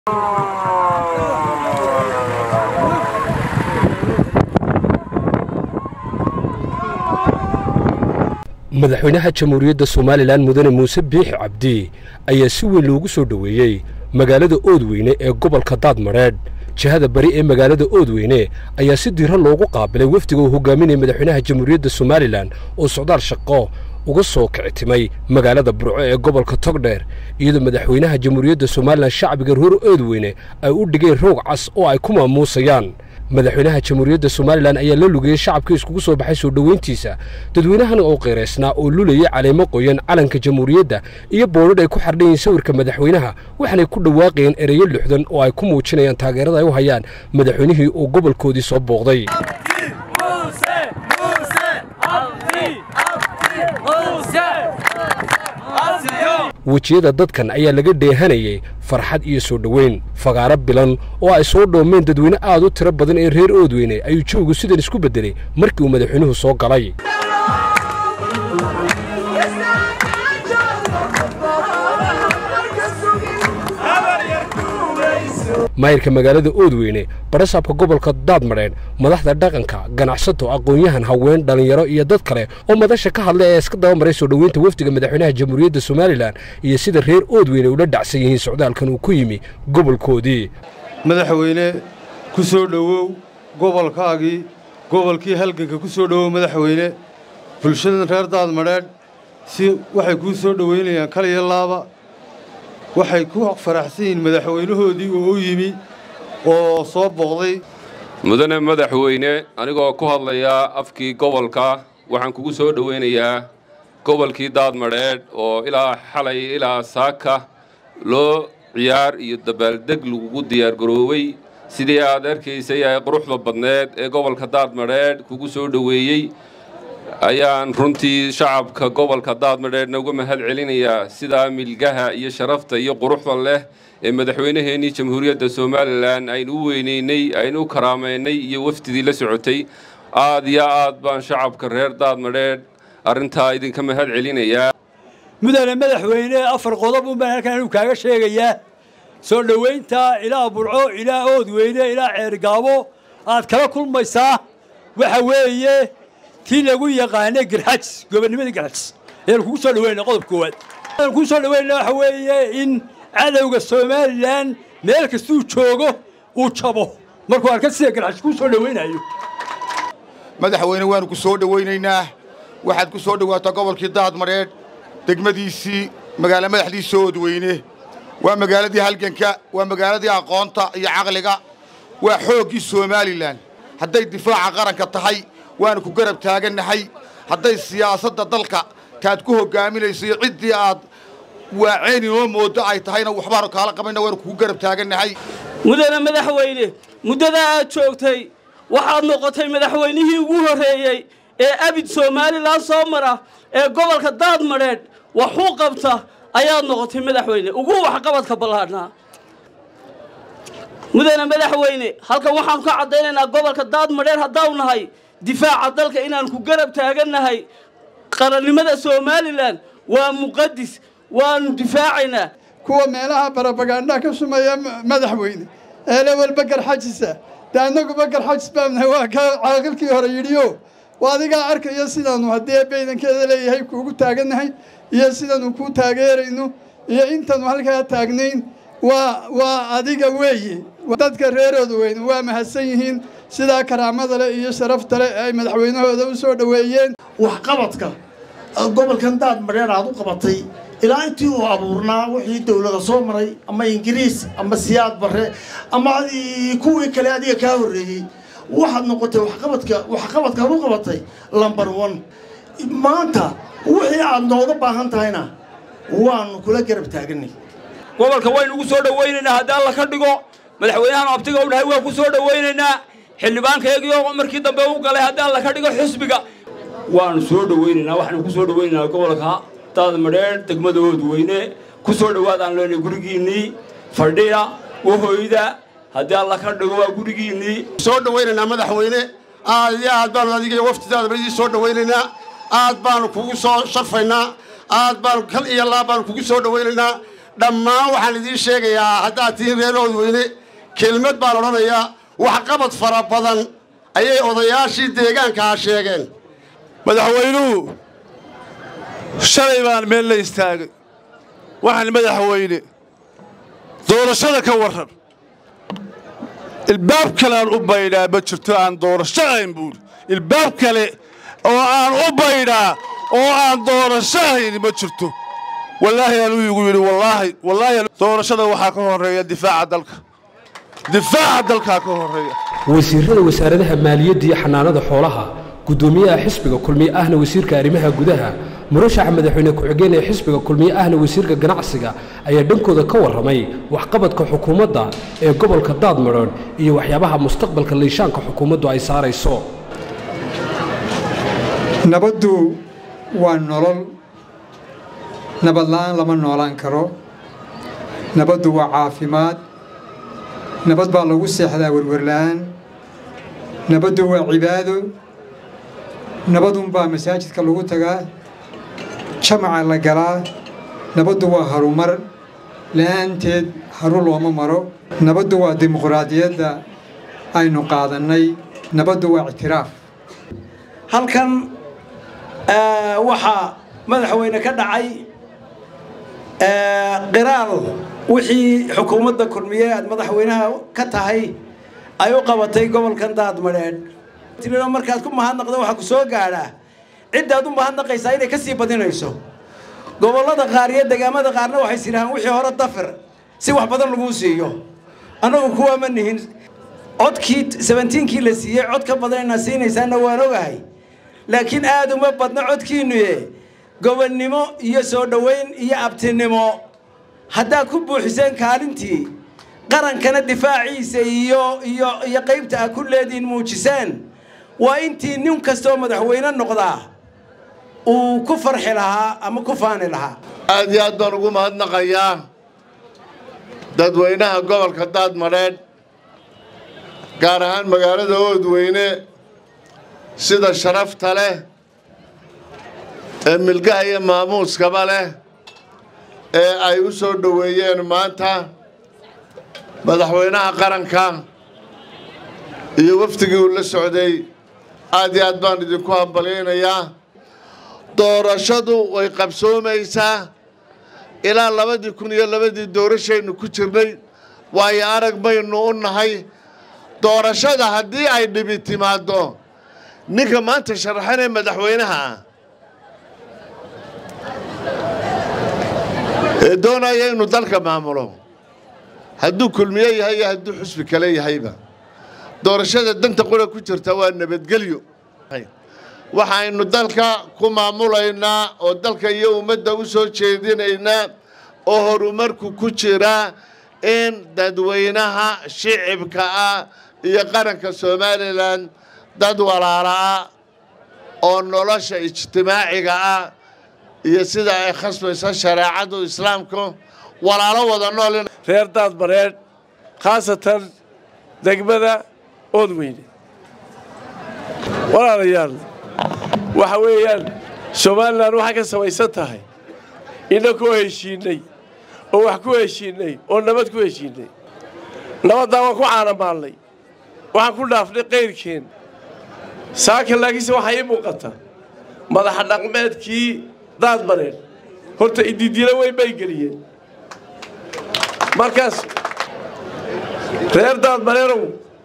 madaxweynaha jamhuuriyadda somalilan mudane muuse biixi cabdi ayaa si weyn loogu soo dhoweeyey magaalada oodweyne ee gobolka daadmadheedh jihada bari ee magaalada oodweyne ayaa si diiran loogu qaabilay wafdiga uu hogaaminaya madaxweynaha jamhuuriyadda somalilan oo socdaal shaqo uga soo kicitimay magaalada burco ee gobolka togdheer iyadoo madaxweynaha jamhuuriyadda somalilan shacbiga reer oodweyne ay u dhigeen roog cas oo ay ku maamuusayaan madaxweynaha jamhuuriyadda somalilan ayaa la lugayey shacabkii iskugu soo baxay soo dhoweyntiisa dadweynahan oo qeyraysnaa oo lulayay caleemo qoyan calanka jamhuuriyadda iyo boodhadh ay ku xardhan yihiin sawirka madaxweynaha waxaanay ku dhawaaqayeen ereyo lixdan oo ay ku muujinayaan taageerada ay u hayaan madaxweynihii uu gobolkoodii soo booqday wejiyada dadkan ayaa laga dheehanayay farxad iyo soo dhoweyn fagaaro bilan oo ay soo dhoomeen dadweyne aad u tiro badan ee reer oodweyne ayuu joogu sidan isku beddelay markii uu madaxweynuhu soo galay maayirka magaalada oodweyne barasaabka gobolka daadmadheedh madaxda dhaqanka ganacsato aqoon-yahan haween dhallinyaro iyo dad kale oo madasha ka hadlay ee iska dabamaray soo dhoweynta wafdiga madaxweynaha jamhuuriyadda somalilan iyo sida reer oodweyne ula dhacsan yihiin socdaalkan uu ku yimi gobolkoodii madaxweyne ku soo dhowow gobolkaagii gobolkii halganka ku soo dhowow madaxweyne bulshadan reer daadmadheedh si waxay kuu soo dhoweynayaan kaliya laaba waxay ku faraxsan yihiin madaxweynahoodii oo u yimi oo soo booqday mudane madaxweyne anigoo ku hadlayaa afkii gobolka waxaan kugu soo dhowaynayaa gobolkii daadmadheedh oo ilaa xalay ilaa saaka loo ciyaar iyo dabaaldeg lagugu diyaargaroowey sidii aad arkaysay ee quruxda badneed ee gobolka daadmadheedh kugu soo dhoweeyey ayaan runtii shacabka gobolka daadmadheedhna uga mahad celinayaa sidaa milgaha iyo sharafta iyo quruxda leh ee madaxweynaheennii jamhuuriyadda somalilan aynu u weynaynay aynu u karaamaynay iyo wafdidii la socotay aad iyo aad baan shacabka reer daadmadheedh arrintaa idinka mahad celinayaa mudane madaxweyne afar qodob un baan halkan anu kaaga sheegayaa soo dhowaynta ilaa burco ilaa oodweyne ilaa ceergaabo aad kala kulmaysaa waxa weeye tii lagu yaqaanay garxajs gobonnimadii garxajs ayaan kugu soo dhaweynaa qodob koowaad ayaan kugu soo dhaweynaa waxa weeye in cadowga somalilan meel kastuu joogo uu jabo markuu arka sida garxajs kuu soo dhawaynayo madaxweyne waanu ku soo dhowaynaynaa waxaad ku soo dhowaataa gobolkii daadmadheedh degmadiisii magaalo madaxdiisa oodweyne waa magaaladii halganka waa magaaladii aqoonta iyo caqliga waa xooggii somalilan hadday difaaca qaranka tahay waanu ku garab taagannahay hadday siyaasadda dalka taad ku hoggaaminayso iyo ciddii aad waaceyn inoo mooddo ay tahayna waxbaanu kaala qabayna waanu kugu garab taagannahay mudane madaxweyne muddadaa aad joogtay waxaad noqotay madaxweynihii ugu horreeyey ee abid somalilan soo mara ee gobolka daadmadheedh waxuu qabta ayaad noqotay madaxweyne ugu waxqabadka ballaadhnaa mudane madaxweyne halkan waxaanu ka caddaynaynaa gobolka daadmadheer haddaanu nahay difaaca dalka inaan ku garab taagannahay qarannimada somalilan waa muqadis waanu difaacaynaa kuwa meelaha barabagaandhaha ka sumeeya madaxweyne eele walba garxajisa de annaguba garxajis baanahay waa ka caaqilkii hore yidhiyo waa adigaa arkaya sidaanu haddii baydankeeda leeyahay kuugu taagannahay iyo sidaanu kuu taageerayno iyo intaanu halkaa taagnayn waa waa adiga weeye dadka reerooda weyne waa mahadsan yihiin sidaa karaamada leh iyo sharafta leh ay madaxweynahooda u soo dhoweeyeen waxqabadka gobolkan daadmadheer aad u qabatay ilaa intii uu abuurnaa wixii dowlada soo maray ama ingiriis ama siyaad barre ama kuwii kale adiga kaa horreeyey waxaad noqotay waxqabadka waxqabadkaad u qabatay lumber one maanta wixii aad nooga baahan tahayna waanu kula garab taaganay gobolka waynu ugu soo dhowaynaynaa haddii alla ka dhigo madaxweynahan abtiga u dhahay waa ku soo dhowaynaynaa xildhibaankaegiyo markii dambe u galay haddii alla ka dhigo xisbiga waanu soo dhowaynaynaa waxaanu ku soo dhowaynaynaa gobolka daadmadheer degmada oodweyne ku soo dhowaadaan leenay gurigiinnii fadhiya wahoyda haddii alla ka dhigo waa gurigiinnii soo dhowaynaynaa madaxweyne aad iyo aad baanu adiga iyo waftidaadaba idii soo dhowaynaynaa aad baanu kugu soo sharfaynaa aad baanu kal iyo laab baanu kugu soo dhowaynaynaa dhammaan waxaan idiin sheegayaa haddaad tihiin reer oodweyne kelmad baan odhanayaa waxqabad fara badan ayay odayaashii deegaankaa sheegeen madaxweynuhu shalay baan meel la istaagay waxaan madaxweyne doorashada ka warran ilbaab kale aan u baydhaa ma jirto aan doorasho ahayn buuri ilbaab kale oo aan u baydhaa oo aan doorasho ahayn ma jirto wallaahi anuu igu yidhi wallaahi wallaahi doorashada waxaa ka horreeya difaaca dalka difaaca dalkaa ka horreeya wasiirada wasaaradaha maaliyadda iyo xanaanada xoolaha guddoomiyaha xisbiga kulmiye ahna wasiirka arrimaha gudaha murashaxa madaxweyne ku-xigeen ee xisbiga kulmiye ahna wasiirka ganacsiga ayaa dhankooda ka warramay waxqabadka xukuumadda ee gobolka daadmadhoon iyo waxyaabaha mustaqbalka liishaanka xukuumaddu ay saarayso nabaddu waa nolol nabad la'aan lama noolaan karo nabaddu waa caafimaad nabad baa lagu seexdaa werwerla'aan nabaddu waa cibaado nabadunbaa masaajidka lagu tagaa jamaca la galaa nabaddu waa harumar la'aanteed haru looma maro nabaddu waa dimuqraadiyadda aynu qaadannay nabaddu waa ictiraaf halkan waxaa madaxweyne ka dhacay qiraal wixii xukuumadda kulmiye aad madaxweynaha ka tahay ay u qabatay gobolkan daadmadheedh tirino markaad ku mahadnaqda waxaa ku soo gaadhaa ciddaad u mahadnaqaysaa inay ka sii badinayso gobollada qaar iyo degaamada qaarna waxay sidhahaan wixii hore dafir si wax badan laguu siiyo annagu kuwa ma nihin codkii sebentiinkii la siiyey cod ka badan inaad siinaysaanna waan ogahay laakiin aad uma badna codkiinnuye gobonnimo iyo soo dhowayn iyo abtinimo haddaad ku buuxiseen kaalintii qarankana difaaciisa iyo iyo iyo qaybta aad ku leedihiin muujiseen waa intii nin kastoo madaxweyne noqdaa uu ku farxi lahaa ama ku faani lahaa aad iyo aad baan ugu mahadnaqayaa dadweynaha gobolka daadmadheedh gaar ahaan magaalada oodweyne sida sharafta leh ee milgaha iyo maamuuskaba leh ee ay u soo dhoweeyeen maanta madaxweynaha qaranka iyo wafdigii uu la socday aad iyo aad baan idinku hambalyaynayaa doorashadu way qabsoomaysaa ilaa labadii kun iyo labadii doorashaynu ku jirnay waayo arag baynu u nahay doorashada haddii ay dhibi timaaddo ninka maanta sharaxanee madaxweynaha ah ee doonaya inuu dalka maamulo hadduu kulmiye yahay iyo hadduu xusbi kale yahayba doorashada danta qura ku jirta waa nabadgelyo waxaynu dalka ku maamulaynaa oo dalka iyo ummadda u soo jeedinaynaa oo horumarku ku jiraa in dadweynaha shicibka ah iyo qaranka somalilan dad walaala ah oo nolosha ijtimaaciga ah iyo sida ay khasbayso shareecadu islaamku walaalo wada nool reer daadmareedh khaasatan degmada oodweyne walaalayaal waxa weeyaan somalilan waxay ka samaysan tahay innakoo heshiinnay oo wax ku heshiinnay oo nabad ku heshiinnay nabaddaa waan ku caanamaalnay waxaan ku dhaafnay qayrkeen saaka laakiinse waxaa ii muuqata madaxa dhaqmeedkii daadmareedh horta ididilo weyn bay geliyeen markaas reer daadmareerow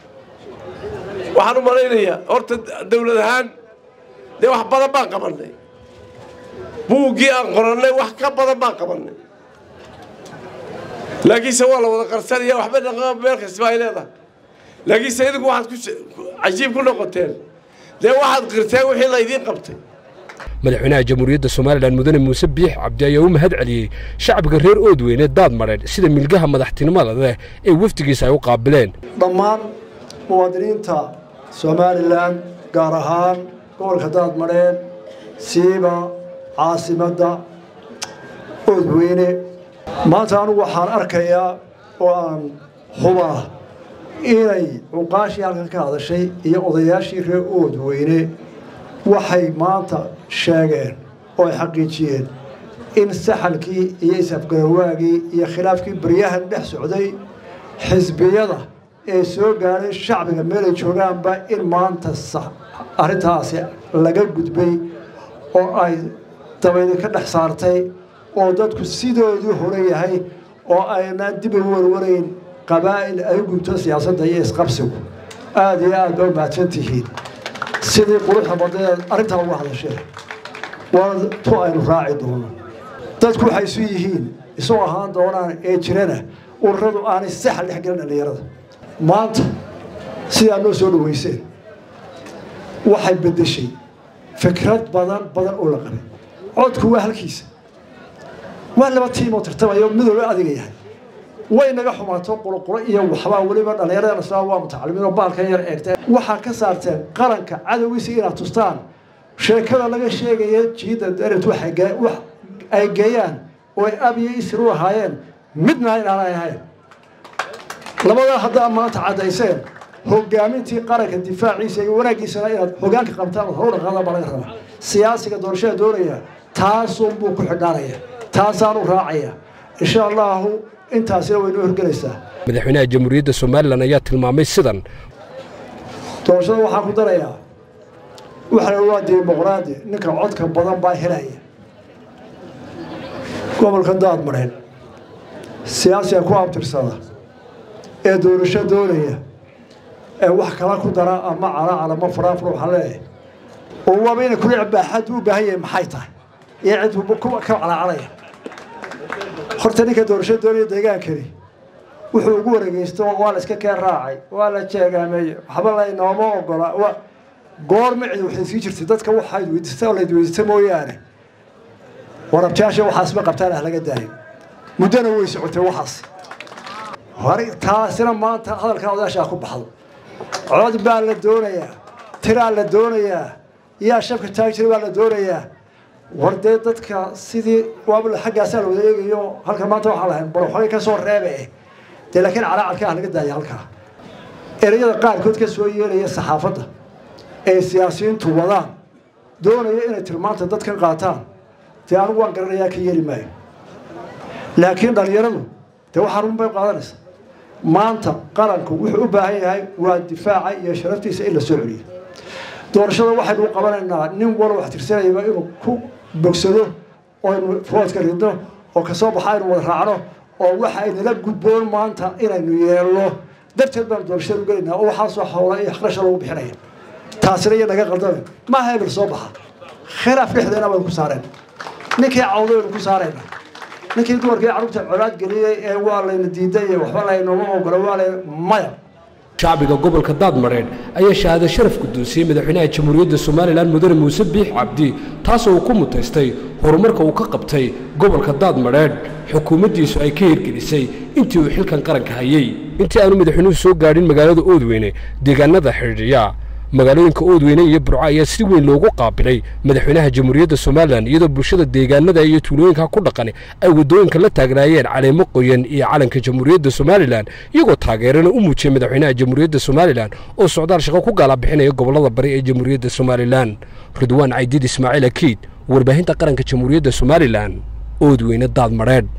waxaan u malaynayaa horta dawlad ahaan dee wax badan baan qabannay buuggii aan qorannay wax ka badan baan qabannay laakiinse waa la wada qarsanaya waxba dhaqama meel kastaba ay leedahay laakiinse idinku waxaad ku cajiib ku noqoteen dee waxaad qirteen wixii laydiin qabtay madaxweynaha jamhuuriyadda somalilan mudane muuse biix cabdi ayaa u mahad celiyey shacbiga reer oodweyne daad madheedh sida milgaha madaxtinimada leh ee wafdigiisa ay u qaabileen dhammaan muwaadiniinta somalilan gaar ahaan gobolka daadmadheedh siiba caasimadda oodweyne maanta anugu waxaan arkayaa oo aan hubaa inay cuqaashii halkan ka hadashay iyo odayaashii reer oodweyne waxay maanta sheegeen oo ay xaqiijiyeen in saxalkii iyo isafgarawaagii iyo khilaafkii baryahan dhex socday xisbiyada ee soo gaadhay shacbiga meelay joogaanba in maanta arrintaasi laga gudbay oo ay dabaydi ka dhex saartay oo dadku sidoodii hore yahay oo aynaan dib ugu warwarayn qabaa'il ay gubto siyaasadda iyo isqabsigu aada iyo aad baa mahadsan tihiin sidii quruxda badneed arrintaa uga hadashee waana tu aynu raaci doono dadku waxay isu yihiin isu ahaan doonaan ee jirana ururadu aanay saxal dhex gelin dhallinyarada maanta sidaa noo soo dhaweyseen waxay beddeshay fikrad badan badan oo la qabay codku waa halkiisa waa laba tiimoo tartamayo midooba adiga yahay way naga xumaato qulqulo iyo waxbaa weliba dhallinyaradana saa waa mutacalimiinoo baalkan yar eegteen waxaa ka saarteen qaranka cadowgiisa inaad tustaan sheekada laga sheegaya jiidda daret wax ay geeyaan oo ay ab iyo isir u ahaayeen midna inaanay ahayn labadaa haddaa maanta caddayseen hogaamintii qaranka difaaciisa iyo wanaaggiisana inaad hogaanka qabtaan oo horu dhaqaada baa laga rabaa siyaasiga doorashada doonaya taasunbuu ku xidhaanaya taasaanu raacaya insha allahu intaasina waynoo horgelaysaa madaxweynaha jamhuuriyadda somalilan ayaa tilmaamay sidan doorashada waxaan ku darayaa waxana waa dimuqraadi ninka codka badan baa helaya gobolka daadmareen siyaasiga ku abtirsada ee doorasho doonaya ee wax kala ku dara ama calacala ma faraafur waxaa leeyahay oo waaba inay kula baaxad u baahan yahay maxay tahay iyo cid ka calacalaya horta ninka doorasho doonaya deegaankani wuxuu ugu wareegeysto waa la iska keen raacay waa la jeegaameeyey waxba laynooma ogola goorma cid waxay sii jirtay dadka waxaad weydiistaa oo layd weydiista mooyaane warabtayaasha waxaasma qabtaan ah laga daayo muddona way socotay waxaas hore taasina maanta hadalkaa odaashaa ku baxdo cod baa la doonayaa tiraa la doonayaa yaa shabka taagi jira baa la doonayaa war dee dadka sidii waaba xaggaasaa la wada eegayo halkan maanta waxaa lahayn bal waxbay ka soo reebe dee laakiin calaacalka ah laga daaya halkaa ereyada qaarkood ka soo yeelaya saxaafadda ay siyaasiyiintu wadaan doonaya inay tilmaanta dadkan qaataan dee anigu waan garanayaa ka yeeli maayo laakiin dhallinyaradu dee waxaa run bay qaadanaysa maanta qaranku wuxuu u baahan yahay waa difaaca iyo sharaftiisa in la soo celiyo doorashada waxaynu u qabanaynaa nin walo wax tirsanayaba inuu ku bogsado oo aynu foodka ridno oo kasoo baxa aynu wada raacno oo waxa aynala gudboon maanta inaynu yeelno darteed baanu doorashada u gelaynaa oo waxaasoo howla iyo akhrasha lagu bixinaya taasina iyo naga qaldamen maaha hebel soo baxa khilaaf dhexdeena baynu ku saareen ninkii cawdo baynu ku saarayna ninkii dumarkii carruurta colaad geliyey ee waa layna diiday iyo waxba laynoma ogola waa lay maya shacbiga gobolka daadmareed ayaa shahaado sharaf guddoonsiyey madaxweynaha jamhuuriyadda somalilan mudane muuse biix cabdi taasoo uu ku mutaystay horumarka uu ka qabtay gobolka daadmareedh xukuumaddiisu ay ka hirgelisay intii uu xilkan qaranka hayey intii aanu madaxweynuhu soo gaadhin magaalada oodweyne deegaanada xidhiidhiya magaalooyinka oodweyne iyo burco ayaa si weyn loogu qaabilay madaxweynaha jamhuuriyadda somalilan iyadoo bulshada deegaanada iyo tuulooyinka ku dhaqan ay waddooyinka la taagnaayeen caleemo qoyan iyo calanka jamhuuriyadda somalilan iyagoo taageerana u muujiyey madaxweynaha jamhuuriyadda somalilan oo socdaal shaqo ku gaalabixinaya gobollada bari ee jamhuuriyadda somalilan ridwaan caydiid ismaaciil akiid warbaahinta qaranka jamhuuriyadda somalilan oodweyne daadmareedh